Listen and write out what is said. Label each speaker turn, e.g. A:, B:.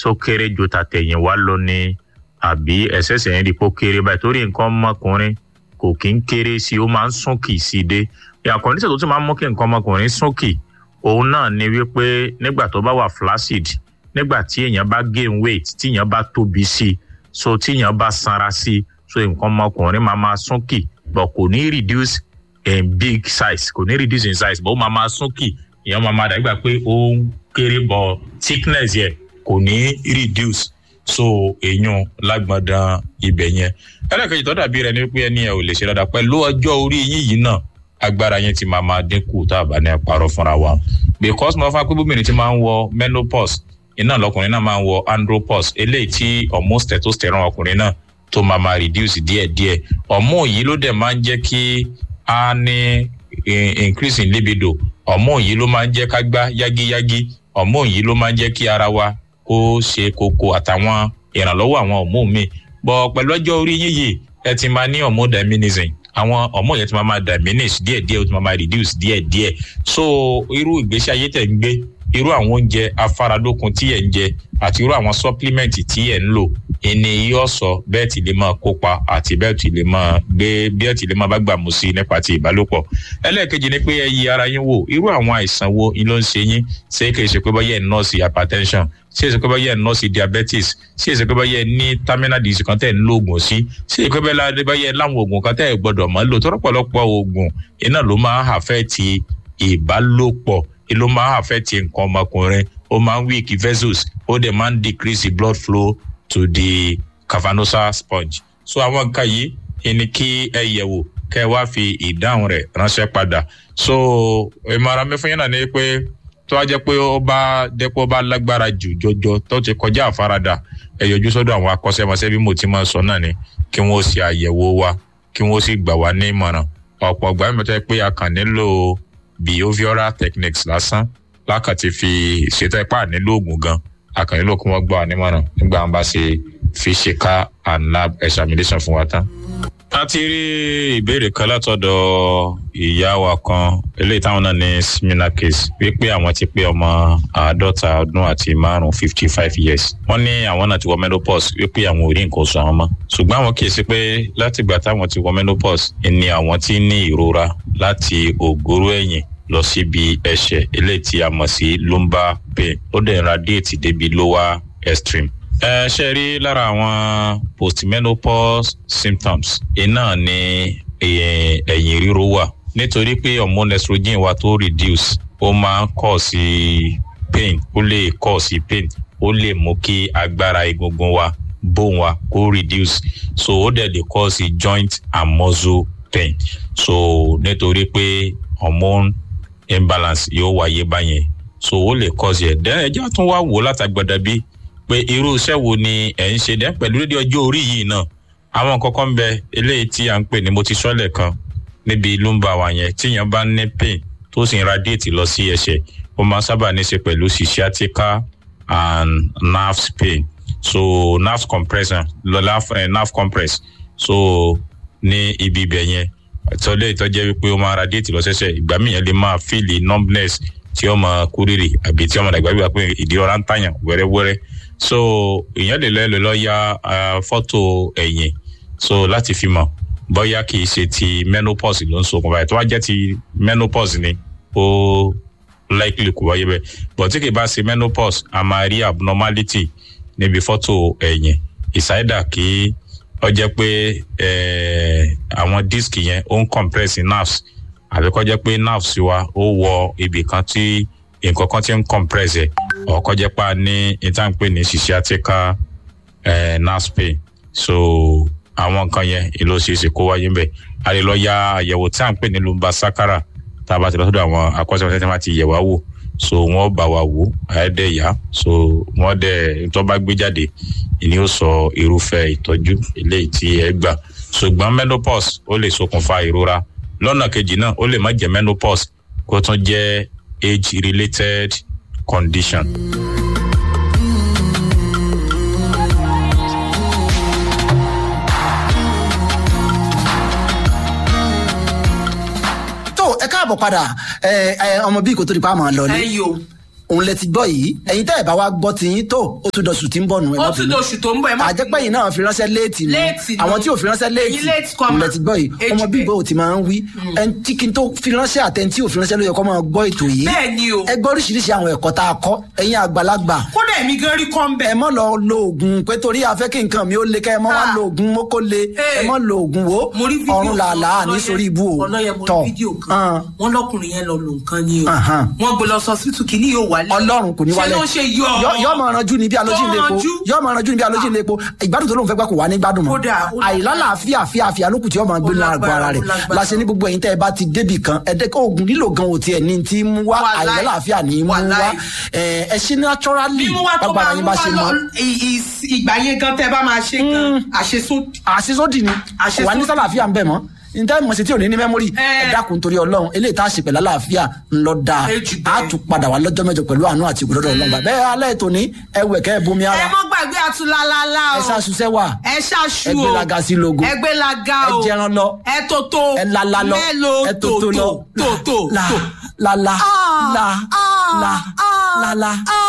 A: tó kéré ju tàtẹ̀yìn wá lọ ní àbí ẹ̀sẹ̀sẹ̀ ń rí pó kéré báyìí torí nǹkan ọmọkùnrin kò kí ń kéré sí i ó máa ń súnkì sí i dé àkọ́ndíṣẹ̀ tó tún máa ń mú kí nǹkan ọmọkùnrin súnkì òun náà ni wípé nígbà tó bá wà flaccid nígbà tí èèyàn bá gain weight tí èèyàn bá tóbi sí i so tí èèyàn bá sanra sí i so nǹkan ọmọkùnrin máa máa súnkì but kò ní reduce in big size kò ní reduce in size but ó máa máa súnkì èèyàn máa máa dàgbà pé ó ń kéré bọ thickness yẹ kò ní reduce so èèyàn lágbọ̀ndàn ibẹ̀ yẹn ẹlẹ́kẹ̀jì tó dàbí rẹ ni pé ẹni ẹ ò lè ṣe dáadáa pẹ̀lú ọjọ́ orí yín yìí náà agbára yẹn ti máa máa dínkù tá a bá ní àparọ́ fúnra wa because mo fà pé bóbìnrin ti máa ń wọ menopause iná lọkùnrin náà máa ń wọ andropause eléyìí tí hormone testosterone ọkùnrin náà tó máa máa reduce díẹ̀díẹ̀ hormone yìí ló dẹ̀ máa ń jẹ́ kí a ní increase in libido hormone yìí ló máa ń jẹ́ ká gbá yágíyágí hormone yìí ló máa ń jẹ́ kí ara wa kó ṣe kókó àtàwọn ìrànlọ́wọ́ àwọn hormone míì bọ̀ pẹ̀lú ọjọ́ orí yín yìí ẹ ti máa ní hormone diminism àwọn hormone yẹn ti máa máa diminish díẹ̀díẹ̀ ó ti máa máa reduce díẹ̀díẹ̀ so irú ìgbésí ayé tẹ̀ ń gbé irú àwọn oúnjẹ afáralókun tí ẹ̀ ń jẹ àti irú àwọn supplement tí ẹ̀ ń lò ìní yóò sọ bẹ́ẹ̀ tí lè máa kópa àti bẹ́ẹ̀ tí lè máa gbé bẹ́ẹ̀ tí lè máa bá gbà mú sí nípa ti ìbálòpọ̀ ẹlẹ́ẹ̀kejì ni pé ẹ yí ara yín wò irú àwọn àìsàn wo ni ló ń ṣe yín ṣé kìí ṣe pé báyẹ̀ ń nọ́ọ̀sì hypertension ṣé èsì pé báyẹ̀ ń nọ́ọ̀sì diabetes ṣé èsì pé báyẹ̀ ní terminal disease kan tẹ̀ ń lo oògùn sí ṣé èsì pé báyẹ̀ láwọn oògùn kan tẹ̀ gbọ́dọ̀ mọ́ lò tọ́rọ̀pọ̀lọpọ̀ oògùn iná ló máa ń àfẹ́ ti ìbálòpọ̀ ló máa ń àfẹ́ ti nǹkan ọmọkùnrin ó máa ń weak vessels ó dẹ̀ máa ń decrease blood flow to the cavernosa sponge so àwọn nǹkan yìí ni kí ẹ yẹ̀wò kẹ́ ẹ wá fi ìdáhùn rẹ̀ ránṣẹ́ padà so ìmọ̀ràn mi fún yín náà ni pé tó wá jẹ́ pé ó bá dẹ́pọ̀ bá lágbára jù jọjọ tó ti kọjá àfaradà ẹ yọjú sọ́dọ̀ àwọn akọ́ṣẹ́mọṣẹ́ bí mo ti máa sọ náà ni kí wọ́n ṣe àyẹ̀wò wa kí wọ́n sì gbà wá ní ìmọ̀ràn ọ̀pọ̀ ọ̀gbà mi tẹ́ pé a kàn nílò behavioral techniques lásán lákàtí fi ṣètò ipá nílò oògùn gan a kàn nílò kí wọ́n gbà wá nímọ̀ràn nígbà wọn bá ṣe fi ṣe ká and lab examination fún wa tán a ti rí ìbéèrè kan látọ̀dọ̀ ìyá wa kan eléyìí táwọn náà ní similar case wípé àwọn ti pé ọmọ àádọ́ta ọdún àti márùn-ún fifty five years wọ́n ní àwọn náà ti wọ menopause wípé àwọn ò rí nǹkan oṣù àwọn mọ́ ṣùgbọ́n àwọn kì í sí pé látìgbà táwọn ti wọ menopause ni àwọn ti ní ìrora láti ògóró ẹ̀yìn lọ síbi ẹsẹ̀ eléyìí tí a mọ̀ sí lumbar pain ó dẹ̀ ń radiate débi lower extreme ẹ ṣe rí lára àwọn postmenopause symptoms iná ni ẹ̀yìn ríro wà nítorí pé hormone estrogen wa tó reduce ó máa ń kọ̀ sí pain ó lè kọ̀ sí pain ó lè mú kí agbára egungun wa bone wa kó reduce so ó dẹ̀ lè kọ̀ sí joint and muscle pain so nítorí pé hormone imbalance yóò wáyé báyẹn so ó lè kọ̀ sí ẹ̀ dẹ́rẹ́ ẹjọ́ tún wá wò látàgbàdà bíi pé irú iṣẹ́ wo ni ẹ̀ ń ṣe dẹ́ pẹ̀lú lédè ọjọ́ orí yìí náà àwọn kankan ń bẹ eléyìí tí à ń pè ní mo ti sọ́lẹ̀ kan níbi lumbar wa yẹn tíyẹn bá ní pain tó sì ń radiate lọ sí ẹsẹ̀ ó máa sábà ní í ṣe pẹ̀lú sciatica and nerve pain so nerve compression lọ́la eh, nerve compress so ní ibi ibẹ̀ yẹn tọ́lẹ̀ ìtọ́jẹ́ wípé ó máa radiate lọ sẹ́sẹ̀ ìgbà míì yẹn lè máa feel numbness tí ó máa kúrìrì àbí tí ó máa dàgbà wípé pé ìdí ọ̀rá ń tàyàn wẹ́rẹ́wẹ́rẹ́ so èèyàn lè lẹ́lẹ̀ lọ ya fọ́tò ẹ̀yìn so láti fi mọ̀ bóyá kì í ṣe ti menopause ló ń ṣokùnfà ẹ̀ tó wá jẹ́ ti menopause ni ó likely kò wáyé bẹ́ẹ̀ but tí kì í bá ṣe menopause a máa rí abnormality níbi fọ́tò ẹ̀yìn ìsáídà kí ó jẹ́ pé àwọn disc yẹn ó ń compress nerves àbí kó jẹ́ pé nerves wa ó wọ ibì kan tí nǹkan kan ti ń compress ẹ̀ ọkọ jẹ́ pa ní ìtànpé ní sciatica eh, nerve pain so àwọn nǹkan yẹn ìlò ṣeéṣe kó wáyé ń bẹ̀ a lè lọ ya àyẹ̀wò tí à ń pè ní lumbar sacral tá a bá ti lọ sọ́dọ̀ àwọn akọ́ṣẹ́mọṣẹ́ tí wọ́n ti yẹ̀ wá wò so wọ́n bá wa wò àyẹ̀dẹ̀ yá so wọ́n dẹ̀ tó bá gbé jáde ìní ó sọ irúfẹ́ ìtọ́jú eléyìí tí ẹ gbà ṣùgbọ́n menopause ó lè ṣokùnfà ìrora lọ́nà kejì náà ó lè má jẹ́ menopause kó tún jẹ́ age related condition.
B: tó ẹ káàbọ̀ padà ẹ ẹ ọmọ bíi kò tó di pa máa lọ ní.
C: ẹ yo
B: òun lẹ ti gbọ́ yìí ẹ̀yin tẹ́ ẹ̀ bá wa gbọ́ ti yín tó ó tún dọ̀sù tí ń bọ̀ nù ẹ̀
C: ó
B: má
C: tún
B: bínú.
C: dóṣù tó ń bọ̀ ẹ má
B: àjẹpẹ́ yìí náà fi ránṣẹ́ léètì ni
C: Léètì ni.
B: àwọn tí ò fi ránṣẹ́ léètì
C: Ẹ̀yin léètì kọ́
B: òun
C: mà.
B: lẹ ti gbọ́ yìí
C: Ejì
B: ọmọ
C: bẹ́ẹ̀.
B: bíbọ̀ ò ti máa ń wí ẹni tí kí n tó fi ránṣẹ́ àtẹni tí ò fi ránṣẹ́ ló yẹ kó máa gbọ́ ètò yìí
C: bẹ́ẹ̀ ni o
B: ẹ gbọ́ oríṣiríṣi àwọn ẹ̀kọ́ tá a kọ́ ẹ̀yin àgbàlagbà
C: kódà èmi gan rí kọ́ ń bẹ̀
B: ẹ mọ lọ lo oògùn pé torí afẹ́ kí nǹkan mi ó le kẹ́ ẹ mọ wá
C: Ah.
B: lo oògùn mọ́kó le
C: Hey.
B: ẹ mọ lo oògùn wo
C: mo rí fídíò
B: ọ̀run làálà ní sórí ibú o
C: ọlọ́yẹ mo rí
B: tọ̀
C: fídíò kan
B: hàn.
C: wọ́n lọ́kùnrin yẹn lọ lò nǹkan ni o
B: Ahan.
C: wọ́n gbé lọ sọ síìtù kìíní yóò wálé
B: ọlọ́run kò ní wálẹ̀
C: ṣé ló ṣe yọ
B: Yọ- yọ máa ranjú ní bí alójì
C: Tó
B: ilé epo
C: ranjú.
B: yọ máa ranjú ní bí alójì ilé epo ìgbádùn tó lóun fẹ́ gbà kò wá ní gbádùn mọ́
C: Kódà, ó lágbára.
B: àìlálàáfíà fíàfíà lókùn tí yọ máa gbé
C: Ó
B: nínú àgọ́
C: lágbára,
B: ara rẹ̀
C: ó lágbára.
B: láṣẹ ní gbogbo ẹ̀yin tẹ́ ẹ bá ti débì kan ẹ̀dẹ́kọ̀ oògùn lílò gan ò tiẹ̀ ní ti mú wá
C: Wàláì.
B: àìlálàáfíà ní mú wá
C: Wàláì.
B: ẹ̀ ẹ ṣe naturally
C: mímú wa tó
B: gbàgbára
C: máa
B: yín
C: ń
B: bá
C: wá
B: ṣe
C: lọ
B: mọ́
C: ì- ì- ìgbà yẹn gan tẹ́ bá máa ṣe gan àṣesódì
B: àṣìṣódì ni
C: Àṣìṣódì.
B: wà ní sálàáfíà ń bẹ̀ mọ́ níta ìmọ̀sí tí ò ní ní mẹ́mórì
C: Ẹ.
B: ẹ dákun torí ọlọ́run eléyìí tá a ṣe pẹ̀lú àlàáfíà ńlọ dáa
C: Ẹ jù
B: a
C: bẹ́ẹ̀.
B: tún padà wá lọ́jọ́ mẹ́jọ pẹ̀lú àánú àti ìgbòdòdó ọlọ́run bá bẹ́ẹ̀ alẹ́ ètò ní ẹwẹ̀ kẹ́ ẹ bomi
C: ẹ
B: ara
C: mọ́ gbàgbé àtúlálálá o
B: ẹ ṣàṣùṣẹ́ wà
C: ẹ ṣàṣù o
B: ẹ gbéraga sí logo
C: ẹ gbéraga
B: ẹ
C: o
B: jẹran lọ
C: ẹ tòtò
B: ẹ lala lọ
C: mélòó
B: ẹ tòtò lọ
C: tòtò
B: la
C: tòtò
B: la la la
C: Ah,
B: la
C: ah,
B: la
C: ah,
B: la la
C: ah.